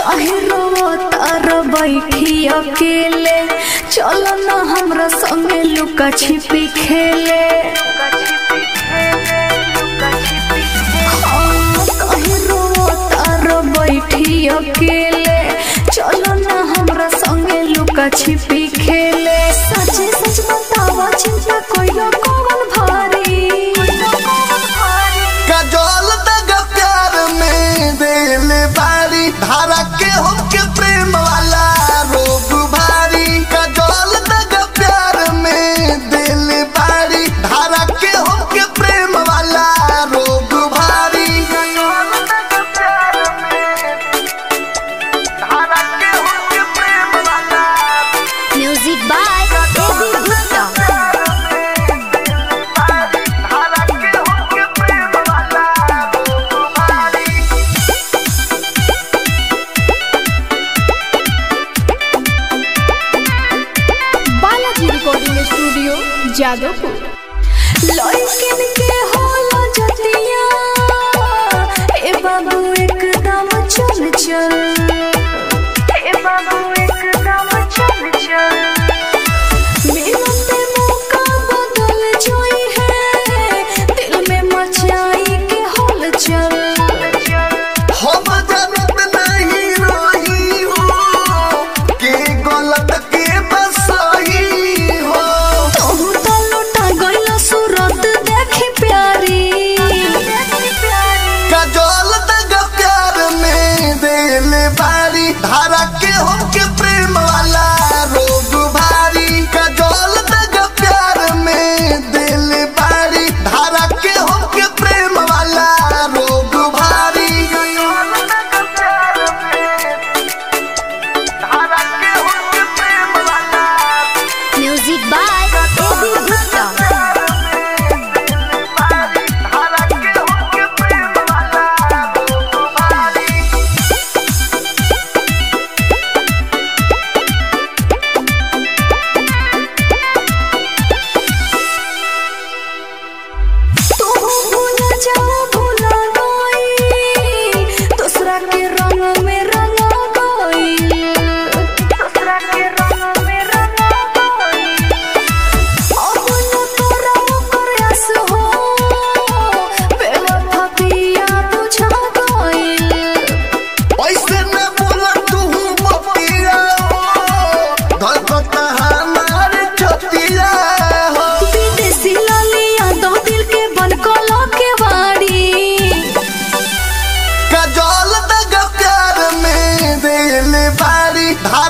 काहे रोवतार बैठी अकेले चलो ना हमरा संगे लुका छिपी खेले हाँ, काहे रोवतार बैठी अकेले चलो ना हमरा संगे लुका छिपी खेले सचे सच बतावा चिंता कोइलो कौन भारी काजोल दग प्यार में दिल बारी धारा के होके प्रेम वाला रोग भारी काजोल दग प्यार में दिल बारी धारा के होके प्रेम वाला रोग भारी काजोल दग प्यार में धारा के होके प्रेम वाला म्यूजिक बाय एबी गुप्ता धारा के होके प्रेम वाला रोग भारी बालाजी रिकॉर्डिंग स्टूडियो जादवपुर लड़किन के होला जतिया ए बाबू एकदम चल चल ए बाबू एकदम चल चल मिलते मौका बदल जोई है दिल में मचाई के हलचल हम जानत नहीं रही हो के गलत के बसही हो तोहू तो लुटा गइल सूरत देखी प्यारी काजोल दग प्यार में दिल बारी धारा के होके प्रेम वाला रोग भारी काजोल दग प्यार में दिल बारी धारा के होके प्रेम वाला रोग भारी काजोल दग प्यार में धारा के होके प्रेम वाला म्यूजिक बाय एबी गुप्ता तू भूला जा भूला गई दूसरा के रंग में रंगा गई दूसरा के रंग में रंगा गई अब न तोरा प्रयास हो बेवफा पिया बुझा गई ऐसे न बोला तू बतिया हो धड़कता हमार छतिया हो विदेशी लालिया दो दिल के बन कला के वाड़ी काजल दग प्यार में दिल बारी धारा